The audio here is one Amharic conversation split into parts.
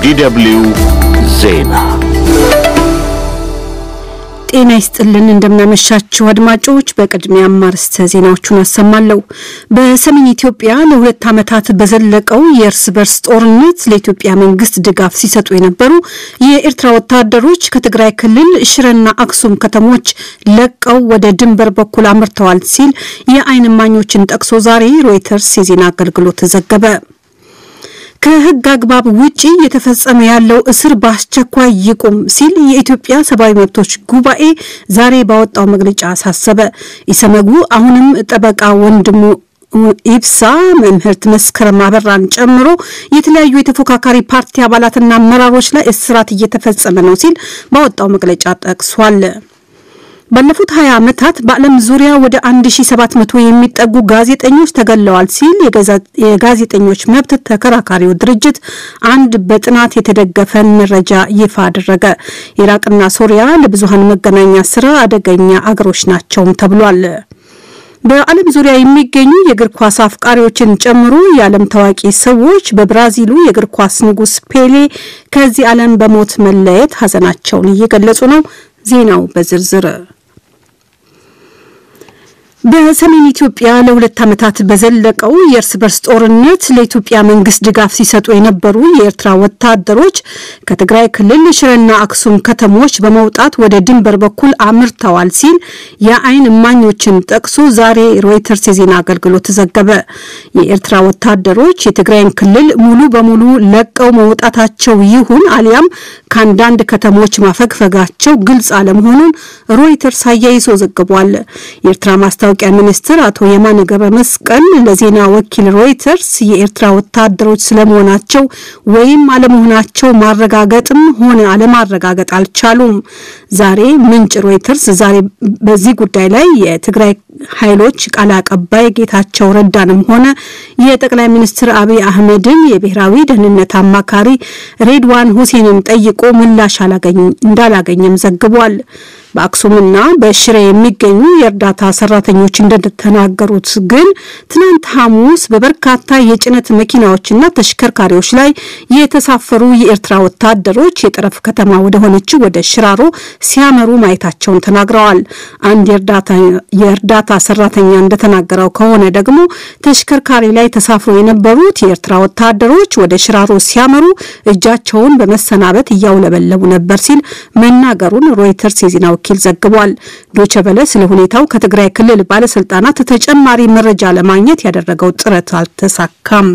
የዲደብልዩ ዜና ጤና ይስጥልን እንደምናመሻችሁ አድማጮች። በቅድሚያ አርዕስተ ዜናዎቹን አሰማለሁ። በሰሜን ኢትዮጵያ ለሁለት ዓመታት በዘለቀው የእርስ በርስ ጦርነት ለኢትዮጵያ መንግስት ድጋፍ ሲሰጡ የነበሩ የኤርትራ ወታደሮች ከትግራይ ክልል ሽረና አክሱም ከተሞች ለቀው ወደ ድንበር በኩል አምርተዋል ሲል የዓይን እማኞችን ጠቅሶ ዛሬ ሮይተርስ የዜና አገልግሎት ዘገበ። ከሕግ አግባብ ውጪ እየተፈጸመ ያለው እስር በአስቸኳይ ይቁም ሲል የኢትዮጵያ ሰብአዊ መብቶች ጉባኤ ዛሬ ባወጣው መግለጫ አሳሰበ። ኢሰመጉ አሁንም ጠበቃ ወንድሙ ኢብሳ መምህርት መስከረም አበራን ጨምሮ የተለያዩ የተፎካካሪ ፓርቲ አባላትና አመራሮች ላይ እስራት እየተፈጸመ ነው ሲል ባወጣው መግለጫ ጠቅሷል። ባለፉት 20 ዓመታት በዓለም ዙሪያ ወደ 1700 የሚጠጉ ጋዜጠኞች ተገለዋል ሲል የጋዜጠኞች መብት ተከራካሪው ድርጅት አንድ በጥናት የተደገፈ መረጃ ይፋ አደረገ። ኢራቅና ሶሪያ ለብዙሃን መገናኛ ስራ አደገኛ አገሮች ናቸውም ተብሏል። በዓለም ዙሪያ የሚገኙ የእግር ኳስ አፍቃሪዎችን ጨምሮ የዓለም ታዋቂ ሰዎች በብራዚሉ የእግር ኳስ ንጉሥ ፔሌ ከዚህ ዓለም በሞት መለየት ሀዘናቸውን እየገለጹ ነው። ዜናው በዝርዝር በሰሜን ኢትዮጵያ ለሁለት ዓመታት በዘለቀው የእርስ በርስ ጦርነት ለኢትዮጵያ መንግስት ድጋፍ ሲሰጡ የነበሩ የኤርትራ ወታደሮች ከትግራይ ክልል ሽረና አክሱም ከተሞች በመውጣት ወደ ድንበር በኩል አምርተዋል ሲል የዓይን እማኞችን ጠቅሶ ዛሬ ሮይተርስ የዜና አገልግሎት ዘገበ። የኤርትራ ወታደሮች የትግራይን ክልል ሙሉ በሙሉ ለቀው መውጣታቸው ይሁን አሊያም ከአንዳንድ ከተሞች ማፈግፈጋቸው ግልጽ አለመሆኑን ሮይተርስ አያይዞ ዘግቧል። የኤርትራ ማስታወቂያ ሚኒስትር አቶ የማነ ገብረ መስቀል ለዜና ወኪል ሮይተርስ የኤርትራ ወታደሮች ስለመሆናቸው ወይም አለመሆናቸው ማረጋገጥም ሆነ አለማረጋገጥ አልቻሉም። ዛሬ ምንጭ ሮይተርስ ዛሬ በዚህ ጉዳይ ላይ የትግራይ ኃይሎች ቃል አቀባይ ጌታቸው ረዳንም ሆነ የጠቅላይ ሚኒስትር አብይ አህመድን የብሔራዊ ደህንነት አማካሪ ሬድዋን ሁሴንን ጠይቆ ምላሽ እንዳላገኘም ዘግቧል። በአክሱምና በሽሬ የሚገኙ የእርዳታ ሰራተኞች እንደተናገሩት ግን ትናንት ሐሙስ በበርካታ የጭነት መኪናዎችና ተሽከርካሪዎች ላይ የተሳፈሩ የኤርትራ ወታደሮች የጠረፍ ከተማ ወደሆነችው ወደ ሽራሮ ሲያመሩ ማየታቸውን ተናግረዋል። አንድ የእርዳታ ሰራተኛ እንደተናገረው ከሆነ ደግሞ ተሽከርካሪ ላይ ተሳፍሮ የነበሩት የኤርትራ ወታደሮች ወደ ሽራሮ ሲያመሩ እጃቸውን በመሰናበት እያውለበለቡ ነበር ሲል መናገሩን ሮይተርስ የዜና ወኪል ዘግቧል። ዶቼ ቬለ ስለ ሁኔታው ከትግራይ ክልል ባለስልጣናት ተጨማሪ መረጃ ለማግኘት ያደረገው ጥረት አልተሳካም።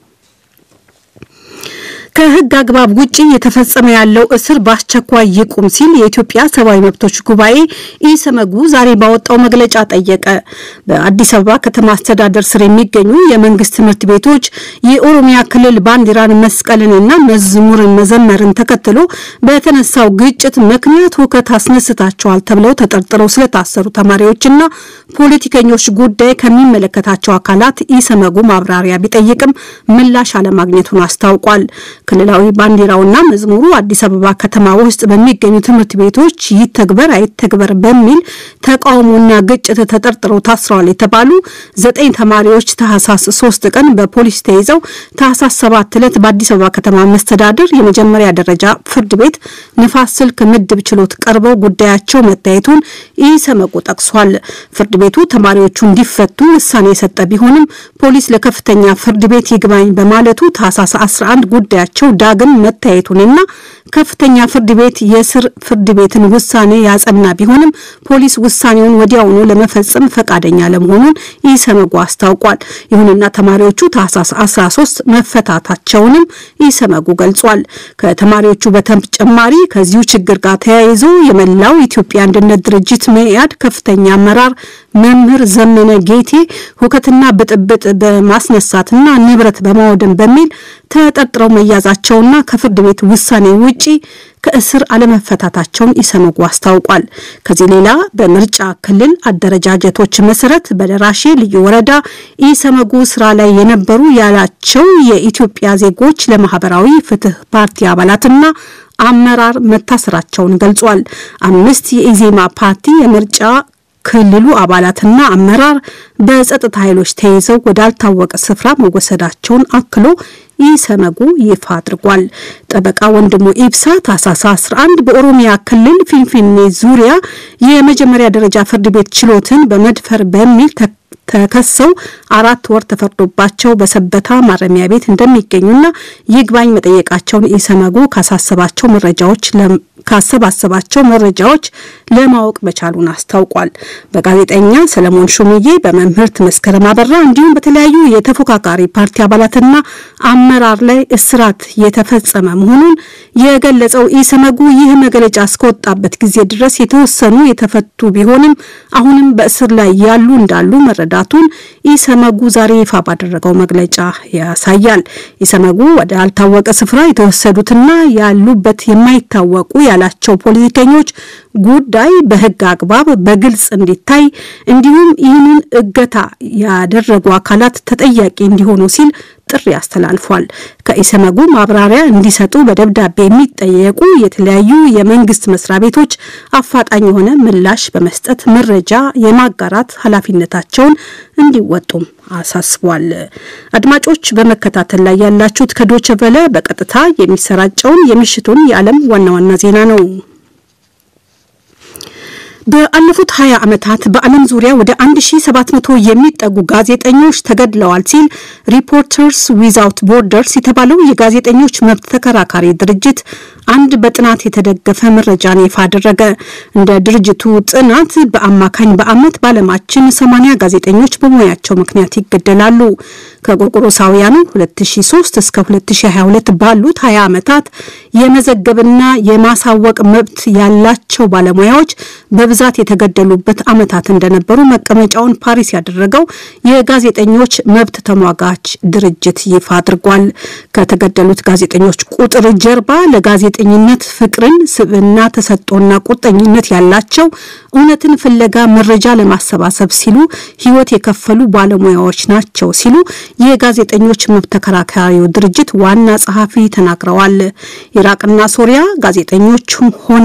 ከሕግ አግባብ ውጪ የተፈጸመ ያለው እስር በአስቸኳይ ይቁም ሲል የኢትዮጵያ ሰብአዊ መብቶች ጉባኤ ኢሰመጉ ዛሬ ባወጣው መግለጫ ጠየቀ። በአዲስ አበባ ከተማ አስተዳደር ስር የሚገኙ የመንግስት ትምህርት ቤቶች የኦሮሚያ ክልል ባንዲራን መስቀልንና መዝሙርን መዘመርን ተከትሎ በተነሳው ግጭት ምክንያት ሁከት አስነስታቸዋል ተብለው ተጠርጥረው ስለታሰሩ ተማሪዎችና ፖለቲከኞች ጉዳይ ከሚመለከታቸው አካላት ኢሰመጉ ማብራሪያ ቢጠይቅም ምላሽ አለማግኘቱን አስታውቋል። ክልላዊ ባንዲራውና መዝሙሩ አዲስ አበባ ከተማ ውስጥ በሚገኙ ትምህርት ቤቶች ይተግበር አይተግበር በሚል ተቃውሞና ግጭት ተጠርጥረው ታስረዋል የተባሉ ዘጠኝ ተማሪዎች ታህሳስ ሶስት ቀን በፖሊስ ተይዘው ታህሳስ ሰባት ዕለት በአዲስ አበባ ከተማ መስተዳድር የመጀመሪያ ደረጃ ፍርድ ቤት ንፋስ ስልክ ምድብ ችሎት ቀርበው ጉዳያቸው መታየቱን ኢሰመጉ ጠቅሷል። ፍርድ ቤቱ ተማሪዎቹ እንዲፈቱ ውሳኔ የሰጠ ቢሆንም ፖሊስ ለከፍተኛ ፍርድ ቤት ይግባኝ በማለቱ ታህሳስ 11 ጉዳያቸው ዳግም መታየቱንና ከፍተኛ ፍርድ ቤት የስር ፍርድ ቤትን ውሳኔ ያጸና ቢሆንም ፖሊስ ውሳኔውን ወዲያውኑ ለመፈጸም ፈቃደኛ ለመሆኑን ኢሰመጉ አስታውቋል። ይሁንና ተማሪዎቹ ታህሳስ 13 መፈታታቸውንም ኢሰመጉ ገልጿል። ከተማሪዎቹ በተጨማሪ ከዚሁ ችግር ጋር ተያይዞ የመላው ኢትዮጵያ አንድነት ድርጅት መኢአድ ከፍተኛ አመራር መምህር ዘመነ ጌቴ ሁከትና ብጥብጥ በማስነሳትና ንብረት በማውደም በሚል ተጠርጥረው መያዛቸውና ከፍርድ ቤት ውሳኔ ውጪ ከእስር አለመፈታታቸውን ኢሰመጉ አስታውቋል። ከዚህ ሌላ በምርጫ ክልል አደረጃጀቶች መሰረት በደራሼ ልዩ ወረዳ ኢሰመጉ ስራ ላይ የነበሩ ያላቸው የኢትዮጵያ ዜጎች ለማህበራዊ ፍትህ ፓርቲ አባላትና አመራር መታሰራቸውን ገልጿል። አምስት የኢዜማ ፓርቲ የምርጫ ክልሉ አባላትና አመራር በጸጥታ ኃይሎች ተይዘው ወዳልታወቀ ስፍራ መወሰዳቸውን አክሎ ኢሰመጉ ይፋ አድርጓል። ጠበቃ ወንድሙ ኢብሳ ታህሳስ 11 በኦሮሚያ ክልል ፊንፊኔ ዙሪያ የመጀመሪያ ደረጃ ፍርድ ቤት ችሎትን በመድፈር በሚል ተከሰው አራት ወር ተፈርዶባቸው በሰበታ ማረሚያ ቤት እንደሚገኙና ይግባኝ መጠየቃቸውን ኢሰመጉ ካሳሰባቸው መረጃዎች ካሰባሰባቸው መረጃዎች ለማወቅ መቻሉን አስታውቋል። በጋዜጠኛ ሰለሞን ሹምዬ፣ በመምህርት መስከረም አበራ እንዲሁም በተለያዩ የተፎካካሪ ፓርቲ አባላትና አመራር ላይ እስራት የተፈጸመ መሆኑን የገለጸው ኢሰመጉ ይህ መግለጫ እስከወጣበት ጊዜ ድረስ የተወሰኑ የተፈቱ ቢሆንም አሁንም በእስር ላይ ያሉ እንዳሉ መረዳቱን ኢሰመጉ ዛሬ ይፋ ባደረገው መግለጫ ያሳያል። ኢሰመጉ ወደ አልታወቀ ስፍራ የተወሰዱትና ያሉበት የማይታወቁ ያላቸው ፖለቲከኞች ጉዳይ በሕግ አግባብ በግልጽ እንዲታይ እንዲሁም ይህንን እገታ ያደረጉ አካላት ተጠያቂ እንዲሆኑ ሲል ጥሪ አስተላልፏል። ከኢሰመጉ ማብራሪያ እንዲሰጡ በደብዳቤ የሚጠየቁ የተለያዩ የመንግስት መስሪያ ቤቶች አፋጣኝ የሆነ ምላሽ በመስጠት መረጃ የማጋራት ኃላፊነታቸውን እንዲወጡም አሳስቧል። አድማጮች በመከታተል ላይ ያላችሁት ከዶቸ ቨለ በቀጥታ የሚሰራጨውን የምሽቱን የዓለም ዋና ዋና ዜና ነው። በአለፉት 20 ዓመታት በዓለም ዙሪያ ወደ 1700 የሚጠጉ ጋዜጠኞች ተገድለዋል ሲል ሪፖርተርስ ዊዛውት ቦርደርስ የተባለው የጋዜጠኞች መብት ተከራካሪ ድርጅት አንድ በጥናት የተደገፈ መረጃን ይፋ አደረገ። እንደ ድርጅቱ ጥናት በአማካኝ በዓመት በዓለማችን 80 ጋዜጠኞች በሙያቸው ምክንያት ይገደላሉ። ከጎርጎሮሳውያኑ 2003 እስከ 2022 ባሉት 20 ዓመታት የመዘገብና የማሳወቅ መብት ያላቸው ባለሙያዎች በብዛት የተገደሉበት ዓመታት እንደነበሩ መቀመጫውን ፓሪስ ያደረገው የጋዜጠኞች መብት ተሟጋች ድርጅት ይፋ አድርጓል። ከተገደሉት ጋዜጠኞች ቁጥር ጀርባ ለጋዜጠኝነት ፍቅርን፣ ስብዕና፣ ተሰጥኦና ቁርጠኝነት ያላቸው እውነትን ፍለጋ መረጃ ለማሰባሰብ ሲሉ ሕይወት የከፈሉ ባለሙያዎች ናቸው ሲሉ የጋዜጠኞች መብት ተከራካሪው ድርጅት ዋና ጸሐፊ ተናግረዋል። ኢራቅና ሶሪያ ጋዜጠኞችም ሆነ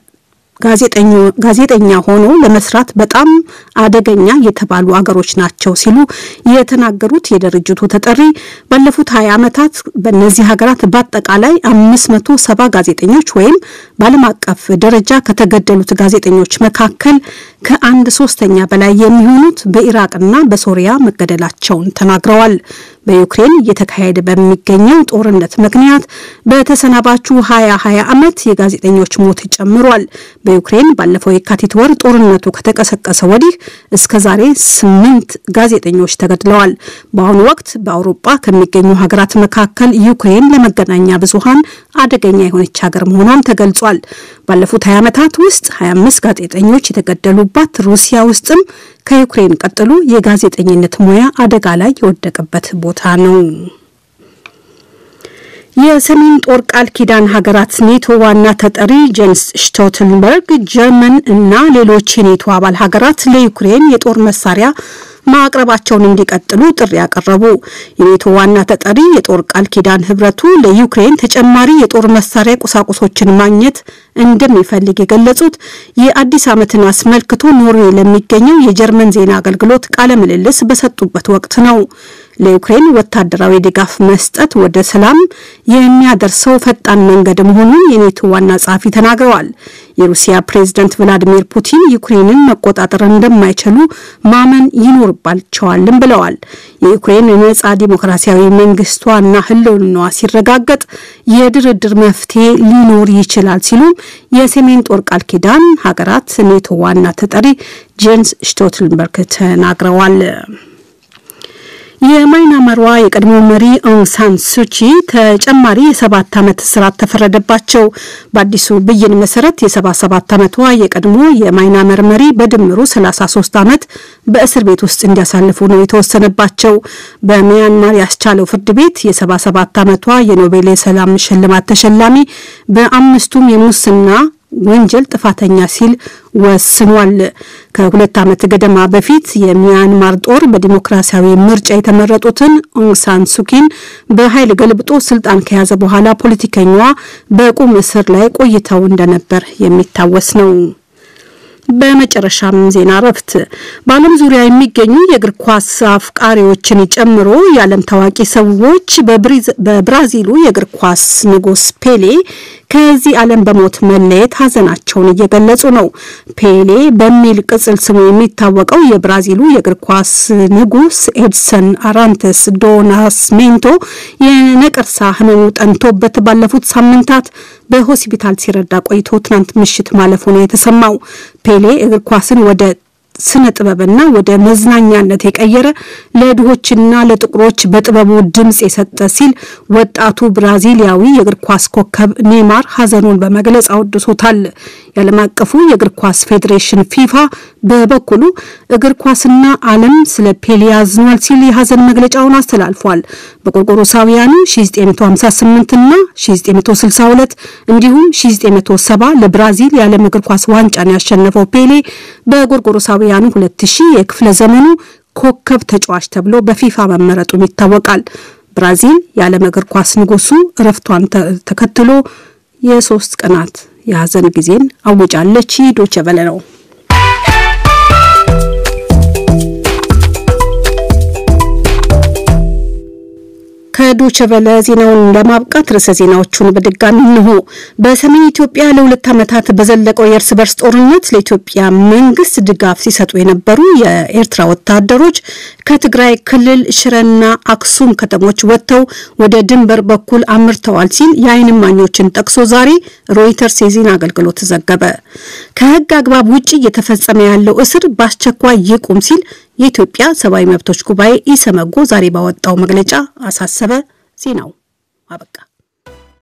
ጋዜጠኛ ሆኖ ለመስራት በጣም አደገኛ የተባሉ አገሮች ናቸው ሲሉ የተናገሩት የድርጅቱ ተጠሪ ባለፉት 20 ዓመታት በእነዚህ ሀገራት በአጠቃላይ 570 ጋዜጠኞች ወይም በዓለም አቀፍ ደረጃ ከተገደሉት ጋዜጠኞች መካከል ከአንድ ሶስተኛ በላይ የሚሆኑት በኢራቅና በሶሪያ መገደላቸውን ተናግረዋል። በዩክሬን እየተካሄደ በሚገኘው ጦርነት ምክንያት በተሰናባቹ 2020 ዓመት የጋዜጠኞች ሞት ጨምሯል። በዩክሬን ባለፈው የካቲት ወር ጦርነቱ ከተቀሰቀሰ ወዲህ እስከ ዛሬ ስምንት ጋዜጠኞች ተገድለዋል። በአሁኑ ወቅት በአውሮፓ ከሚገኙ ሀገራት መካከል ዩክሬን ለመገናኛ ብዙሃን አደገኛ የሆነች ሀገር መሆኗም ተገልጿል። ባለፉት 20 ዓመታት ውስጥ 25 ጋዜጠኞች የተገደሉባት ሩሲያ ውስጥም ከዩክሬን ቀጥሎ የጋዜጠኝነት ሙያ አደጋ ላይ የወደቀበት ቦታ ነው። የሰሜን ጦር ቃል ኪዳን ሀገራት ኔቶ ዋና ተጠሪ ጄንስ ስቶልተንበርግ ጀርመን እና ሌሎች የኔቶ አባል ሀገራት ለዩክሬን የጦር መሳሪያ ማቅረባቸውን እንዲቀጥሉ ጥሪ ያቀረቡ። የኔቶ ዋና ተጠሪ የጦር ቃል ኪዳን ህብረቱ ለዩክሬን ተጨማሪ የጦር መሳሪያ ቁሳቁሶችን ማግኘት እንደሚፈልግ የገለጹት የአዲስ ዓመትን አስመልክቶ ኖርዌይ ለሚገኘው የጀርመን ዜና አገልግሎት ቃለ ምልልስ በሰጡበት ወቅት ነው። ለዩክሬን ወታደራዊ ድጋፍ መስጠት ወደ ሰላም የሚያደርሰው ፈጣን መንገድ መሆኑን የኔቶ ዋና ጸሐፊ ተናግረዋል። የሩሲያ ፕሬዝደንት ቭላዲሚር ፑቲን ዩክሬንን መቆጣጠር እንደማይችሉ ማመን ይኖርባቸዋልም ብለዋል። የዩክሬን ነጻ ዲሞክራሲያዊ መንግስቷና ህልውናዋ ሲረጋገጥ የድርድር መፍትሄ ሊኖር ይችላል ሲሉም የሰሜን ጦር ቃል ኪዳን ሀገራት ኔቶ ዋና ተጠሪ ጄንስ ስቶልተንበርግ ተናግረዋል። የማይናማሯ የቀድሞ መሪ ኦንግ ሳን ሱቺ ተጨማሪ የሰባት ዓመት እስራት ተፈረደባቸው። በአዲሱ ብይን መሰረት የ77 ዓመቷ የቀድሞ የማይናመር መሪ በድምሩ 33 ዓመት በእስር ቤት ውስጥ እንዲያሳልፉ ነው የተወሰነባቸው። በሚያንማር ያስቻለው ፍርድ ቤት የ77 ዓመቷ የኖቤል የሰላም ሽልማት ተሸላሚ በአምስቱም የሙስና ወንጀል ጥፋተኛ ሲል ወስኗል። ከሁለት ዓመት ገደማ በፊት የሚያንማር ጦር በዲሞክራሲያዊ ምርጫ የተመረጡትን ኦንግሳን ሱኪን በኃይል ገልብጦ ስልጣን ከያዘ በኋላ ፖለቲከኛዋ በቁም እስር ላይ ቆይተው እንደነበር የሚታወስ ነው። በመጨረሻም ዜና እረፍት። በዓለም ዙሪያ የሚገኙ የእግር ኳስ አፍቃሪዎችን ጨምሮ የዓለም ታዋቂ ሰዎች በብራዚሉ የእግር ኳስ ንጉስ ፔሌ ከዚህ ዓለም በሞት መለየት ሀዘናቸውን እየገለጹ ነው። ፔሌ በሚል ቅጽል ስሙ የሚታወቀው የብራዚሉ የእግር ኳስ ንጉስ ኤድሰን አራንተስ ዶ ናስሜንቶ የነቀርሳ ህመሙ ጠንቶበት ባለፉት ሳምንታት በሆስፒታል ሲረዳ ቆይቶ ትናንት ምሽት ማለፉ ነው የተሰማው። ፔሌ እግር ኳስን ወደ ስነ ጥበብና ወደ መዝናኛነት የቀየረ ለድሆችና ለጥቁሮች በጥበቡ ድምፅ የሰጠ ሲል ወጣቱ ብራዚሊያዊ የእግር ኳስ ኮከብ ኔማር ሀዘኑን በመግለጽ አወድሶታል። የዓለም አቀፉ የእግር ኳስ ፌዴሬሽን ፊፋ በበኩሉ እግር ኳስና ዓለም ስለ ፔሌ ያዝኗል ሲል የሀዘን መግለጫውን አስተላልፏል። በቆርቆሮሳውያኑ 1958 እና 1962 እንዲሁም 1970 ለብራዚል የዓለም እግር ኳስ ዋንጫን ያሸነፈው ፔሌ በጎርጎሮሳዊ ያኑ 2000 የክፍለ ዘመኑ ኮከብ ተጫዋች ተብሎ በፊፋ መመረጡም ይታወቃል። ብራዚል የዓለም እግር ኳስ ንጉሱ እረፍቷን ተከትሎ የሶስት ቀናት የሀዘን ጊዜን አውጃለች። ዶቼ ቬለ ነው። ከዶቼ ቬለ ዜናውን ለማብቃት ርዕሰ ዜናዎቹን በድጋሚ እንሆ። በሰሜን ኢትዮጵያ ለሁለት ዓመታት በዘለቀው የእርስ በርስ ጦርነት ለኢትዮጵያ መንግስት ድጋፍ ሲሰጡ የነበሩ የኤርትራ ወታደሮች ከትግራይ ክልል ሽረና አክሱም ከተሞች ወጥተው ወደ ድንበር በኩል አምርተዋል ሲል የዓይን እማኞችን ጠቅሶ ዛሬ ሮይተርስ የዜና አገልግሎት ዘገበ። ከህግ አግባብ ውጭ እየተፈጸመ ያለው እስር በአስቸኳይ ይቁም ሲል የኢትዮጵያ ሰብአዊ መብቶች ጉባኤ ኢሰመጎ ዛሬ ባወጣው መግለጫ አሳሰበ። ዜናው አበቃ።